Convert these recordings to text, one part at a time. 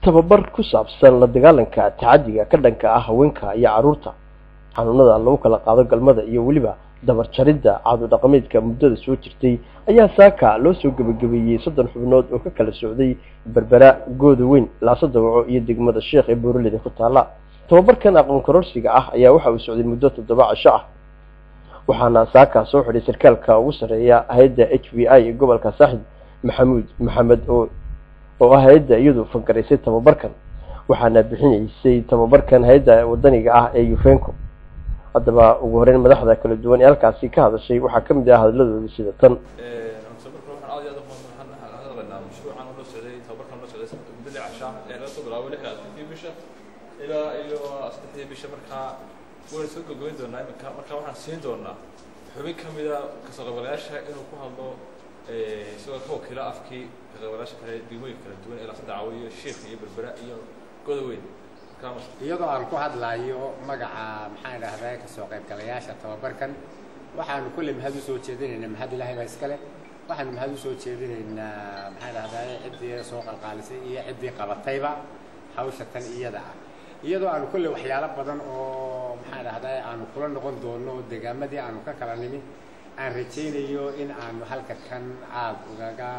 tababar ku saabsan la dagaalanka tacadiga ka dhanka ah haweenka iyo carruurta xanuunada lagu kala qaado galmada iyo weliba dabar jaridda caado dhaqameedka muddada soo jirtay ayaa saaka loo soo gebagabeeyey soddon xubnood oo ka kala socday berbera gooda weyn laaso dawaco iyo degmada sheekh ee booraleda ku taala tababarkan aqoon kororsiga ah ayaa waxa uu socday muddo toddoba casho ah waxaana saaka soo xidhay sarkaalka ugu sarreeya hay-adda h b i ee gobolka saaxib maxamuud maxamed oo oo ah hay-adda iyadu fankaraysay tababarkan waxaana bixinaysay tababarkan hay-adda wadaniga ah ee yufenco haddaba ugu horeyn madaxda kala duwan ee halkaasi ka hadashay waxaa ka mid ah hadaladoodii sida tan tababarka waxaan aad iyo aad waxaan hadlaynaa mashruucan oo loo socday tababarkan loo socday muddo lix casha ee laga soo bilaabo lix afartii bisha ilaa iyo saddexdii bisha markaa wayna soo gogoyn doonaa iminka markaa waxaan siin doonaa xubin ka mida kasoo qaybgalayaasha inuu ku hadlo isagoo ka wakiila afkii ka qaybgalayaasha kale degmooyinka kala duwan ee laasa dacwo iyo sheekh iyo berbera iyo goda weyn iyadoo aan ku hadlayo magaca maxaan idhahdaa kasoo qaybgalayaasha tababarkan waxaanu kulley mahad usoo jeedinaynaa mahad ilaahay baa iskale waxaanu mahad usoo jeedinaynaa maxaan idhahdaa ciddii soo qalqaalisay iyo ciddii qabatayba hawsha tan iyada ah iyadoo aanu kulley waxyaalo badan oo maxaan idhahdaa aanu kula noqon doono degaamadii aanu ka kala nimi aan rajaynayo in aanu halka kan aad ugaga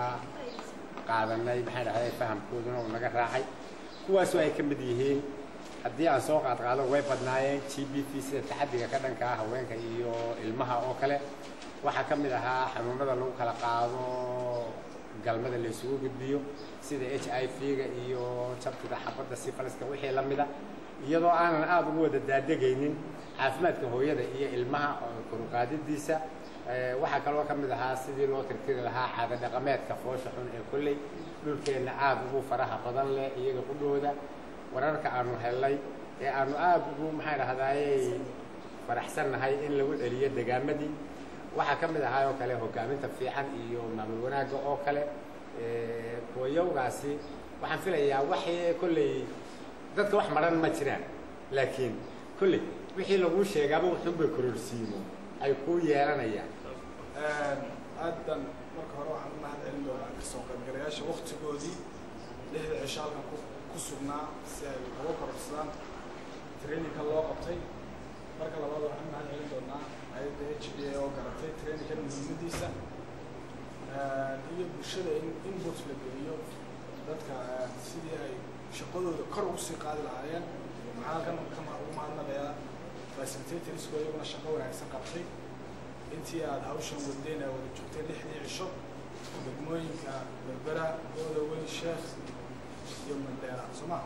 qaadanay maxaan idhahdaa fahamkooduna uu naga raacay kuwaasoo ay ka mid yihiin haddii aan soo qaadqaado way badnaayeen g b t sida taxadiga ka dhanka ah haweenka iyo ilmaha oo kale waxaa ka mid ahaa xanuunada lagu kala qaado galmada la isugu gudbiyo sida h i v-ga iyo jabtida xabadda sifaliska wixii la mida iyadoo aanan aada ugu wada daadegaynin caafimaadka hooyada iyo ilmaha koruqaadidiisa waxaa kaloo ka mid ahaa sidii loo tirtiri lahaa caado dhaqameedka foosha xun ee kolley dhulkeenna aada ugu faraha badan leh iyaga qudhooda wararka aanu helnay ee aanu aada ugu maxaan dhahdaayey faraxsannahay in lagu celiyo degaamadii waxaa ka mid ahaa oo kale hogaaminta fiican iyo maamul wanaagga oo kale hooyowgaasi waxaan filayaa waxay kolley dadka wax maran ma jiraan laakiin kolley wixii laguu sheegaaba wuxuunbay kororsiimo ay kuu yeelanayaan aaddan marka hore waxaan u mahad celin doonaa kasoo qaybgalayaasha waktigoodii lixda cisho halkan ku sugnaa si ay uga kororsadaan traininka loo qabtay marka labaad waxaan u mahad celin doonaa hay-adda h b a oo garatay traininkan muhiimadiisa iyo bulshada in input la geliyo dadka sidii ay shaqadooda kor ugu sii qaadi lahaayeen waxaan halkan kama ugu mahadnaqayaa facilitatorsku iyaguna shaqo wanaagsan qabtay intii aada hawshan wadeen ee wada joogtay lixdii cisho degmooyinka berbera gooda weyn sheekh iyo mandheera soo maha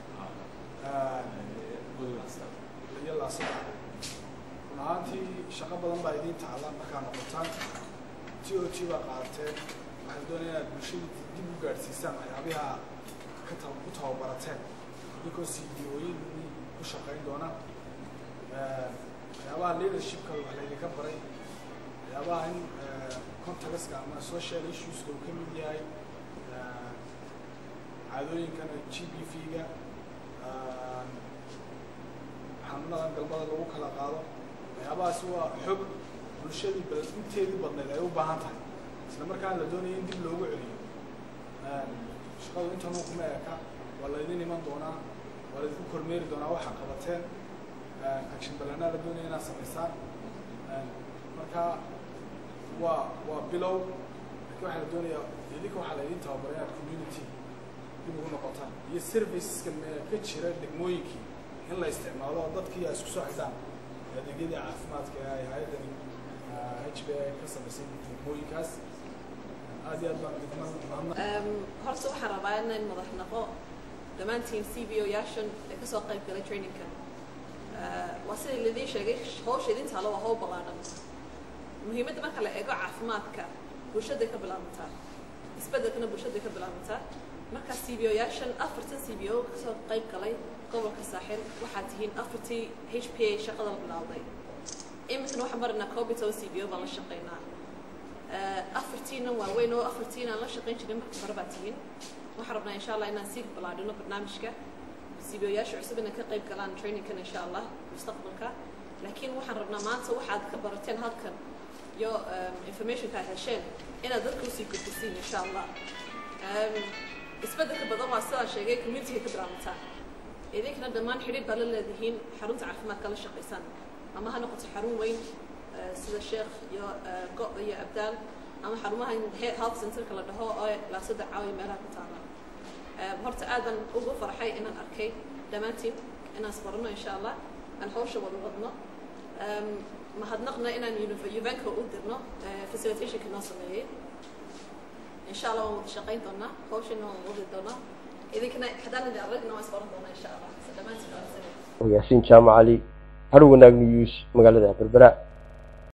iyo laasada run ahaantii shaqo badan baa idiin tacala markaa noqotaan t o t baa qaadateen waxay doonaya inaad bulshadii dib u gaadhsiisaan waxyaabiha ka ta ku tababarateen idinkoo c d ooyin ku shaqayn doona waxyaabaha leadershipka wax laydinka baray waxyaabaha in contagaska ama social issueska uu ka mid yahay caadooyinkan g b v-ga xanuunadan galmada lagu kala qaado waxyaabahaasi waa xog bulshadii bal inteedii badnayd ay u baahan tahay isla markaana la doonaya in dib loogu celiyo shaqadu intanuu kuma eka waa laydin iman doonaa waa laydinku kormeeri doonaa waxaa qabateen action balanaa la doonaya inaad samaysaan marka waa waa bilow laakiin waxaa la doonayaa idinka waxaa laydin tababaray inaad community dib ugu noqotaan iyo serviceska ka jira degmooyinkii in la isticmaalo oo dadkii ay isku soo xidhaan adeegyadii caafimaadka ee hay-addani h b a ka samaysay degmooyinkaas aad iyo aad baan horta waxaan rabaa inaan madax naqo dhammaantiin c b o yaashan ee kasoo qayb galay trainingka waa sida laidin sheegay hawsha idin taalo waa hawl ballaadhan muhiimadda marka la eego caafimaadka bulshaday ka bilaabantaa isbeddelkana bulshaday ka bilaabantaa marka c b o yaashan afartan c b o kasoo qayb galay gobolka saaxil waxaad tihiin afartii h p a shaqada la bilaawday iminkana waxaan maraynaa cobito c b o baan la shaqaynaa afartiina waaweyn oo afartiina aan la shaqayn jirin marka hore baa tihiin waxaan rabnaa insha allah inaan sii ballaadhino barnaamijka c b o yaasha cusub inay ka qayb galaan trainingkan insha allah mustaqbalka laakiin waxaan rabnaa maanta waxaad ka barateen halkan iyo informationka aad hesheen inaad dadka usii gudbisiin insha allah isbeddelka badan waa sidaan sheegay communitiga ka bilaabataa idinkana dhammaan xidhiir baa la leedihiin xarunta caafimaadka la shaqaysaan ama ha noqoto xarun weyn sida sheekh iyo go' iyo abdaal ama xarumaha health centerka la dhaho oo laasada caawiya meelaha ku taala horta aadan ugu farxay inaan arkay dhammaantiin inaan isbarano insha allah aan hawsha wada wadno mahadnaqna inaan uvenka u dirno facilitationka noo sameeyey insha allah waan wada shaqayn doonaa hawshana waan wadi doonaa idinkana haddaan idin aragna waan isbaran doonaa insha allah dhammaantiin waa yaasiin jaamac cali har wanaag news magaalada berbera